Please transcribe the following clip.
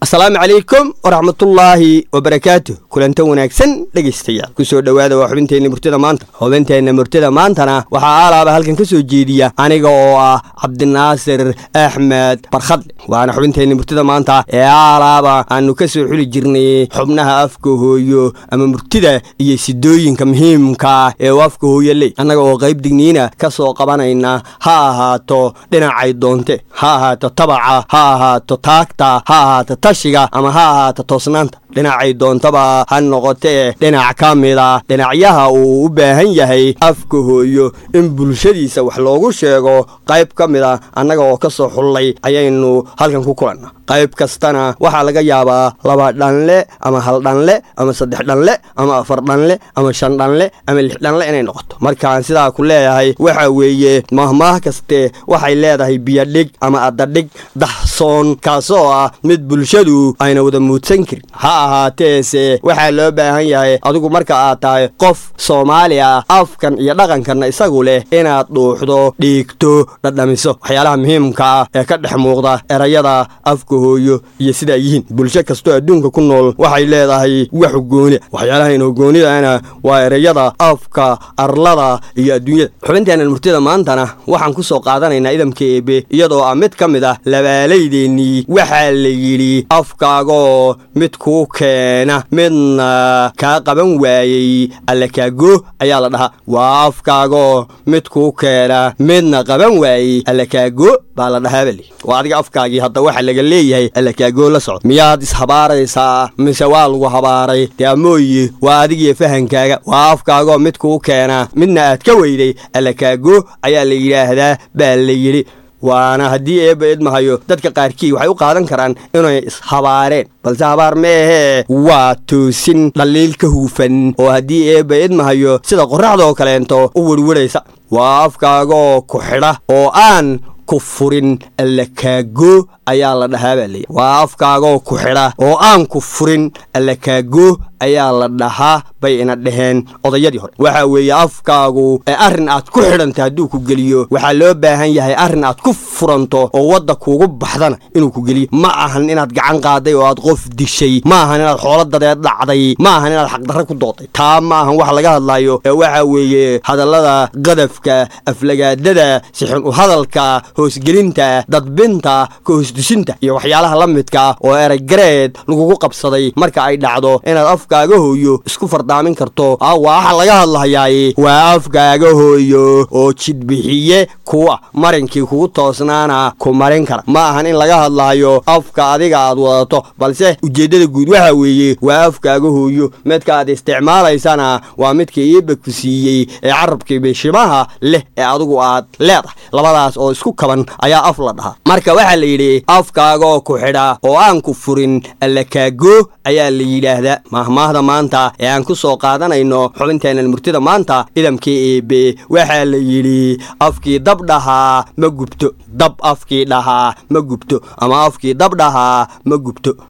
asalaamu calaykum waraxmatullaahi wabarakaatu kulanta wanaagsan dhegaystayaal kusoo dhowaada waa xubinteenna murtida maanta xubinteenna murtida maantana waxaa aalaaba halkan ka soo jeediya aniga oo ah cabdinaasir axmed barkhadle waana xubinteenna murtida maanta ee aalaaba aanu ka soo xuli jirnay xubnaha afka hooyo ama murtida iyo sidooyinka muhiimka ee uu afka hooyo ley annaga oo qayb digniina ka soo qabanayna ha ahaato dhinacay doonte ha ahaato tabaca ha ahaato taagta ha ahaato tashiga ama ha ahaato toosnaanta dhinacay doontaba ha noqotee dhinac ka mida dhinacyaha uu u baahan yahay afka hooyo in bulshadiisa wax loogu sheego qayb ka mida annaga oo ka soo xullay ayaynu halkan ku kulanna qayb kastana waxaa laga yaabaa laba dhanle ama hal dhanle ama saddex dhanle ama afar dhanle ama shan dhanle ama lix dhanle inay noqoto markaan sidaa ku leeyahay waxa weeye mahmaah kaste waxay leedahay biyodhig ama adadhig dahsoon kaasoo ah mid bulshadu ayna wada muudsan karin ha ahaateese waxaa loo baahan yahay adigu marka aad tahay qof soomaali ah afkan iyo dhaqankanna isagu leh inaad dhuuxdo dhiigto dhadhamiso waxyaalaha muhiimka ah ee ka dhex muuqda erayada afka hooyo iyo sidaa yihiin bulsho kastoo adduunka ku nool waxay leedahay wax gooni waxyaalaha inoo goonidana waa erayada afka arlada iyo adduunyada xubinteennan murtida maantana waxaan ku soo qaadanaynaa idamka eebe iyadoo ah mid ka mid ah labaalaydeenii waxaa la yidhi afkaagoo mid kuu keena midna kaa qaban waayey alle kaago ayaa la dhahaa waa afkaagoo mid kuu keena midna qaban waayey alle kaago baa la dhahaa bali waa adiga afkaagii hadda waxa laga leeyahay alle kaagoo la socda miyaad ishabaaraysaa mise waa lagu habaaray dee amooyi waa adigiyo fahankaaga waa afkaagoo mid kuu keena midna aad ka weyday alle kaago ayaa la yidhaahdaa baa la yidhi waana haddii eebba idmahayo dadka qaarkii waxay u qaadan karaan inay ishabaareen balse habaar meehee waa toosin dhaliil ka huufan oo haddii eebba idmahayo sida qorraxdaoo kaleento u werwaraysa waa afkaagoo ku xidha oo aan ku furin alla kaago ayaa la dhahaa baa leeyahy waa afkaagoo ku xidha oo aan ku furin alla kaago ayaa la dhahaa bay ina dhaheen odayadii hore waxa weeye afkaagu ee arrin aad ku xidhanta hadduu ku geliyo waxaa loo baahan yahay arrin aad ku furanto oo wadda kuugu baxdana inuu ku geliyo ma ahan inaad gacan qaaday oo aad qof dishay ma ahan inaad xoolo dadeed dhacday ma ahan inaad xaqdarre ku dooday taa ma ahan wax laga hadlayo ee waxa weeye hadallada qadafka aflagaadada sixin u hadalka hoosgelinta dadbinta ka hoosdusinta iyo waxyaalaha la midka oo eraygareed lagugu qabsaday marka ay dhacdo inaad afkaaga hooyo isku fardaamin karto waa waxa laga hadlahayaay waa afkaaga hooyo oo jidbixiye kuwa marinkii kugu toosnaana ku marin kara ma ahan in laga hadlahayo afka adiga aad wadato balse ujeeddada guud waxa weeye waa afkaaga hooyo midka aad isticmaalaysana waa midka iiba ku siiyey ee carabkii bishimaha leh ee adigu aad leedahay labadaas oo isku kaban ayaa af la dhahaa marka waxaa la yidhi afkaagaoo ku xidha oo aan ku furin alla kaago ayaa la yidhaahdaa mahmaahda maanta ee aan ku soo qaadanayno xubinteennan murtida maanta idamkii eebe waxaa la yidhi afkii dab dhahaa ma gubto dab afkii dhahaa ma gubto ama afkii dab dhahaa ma gubto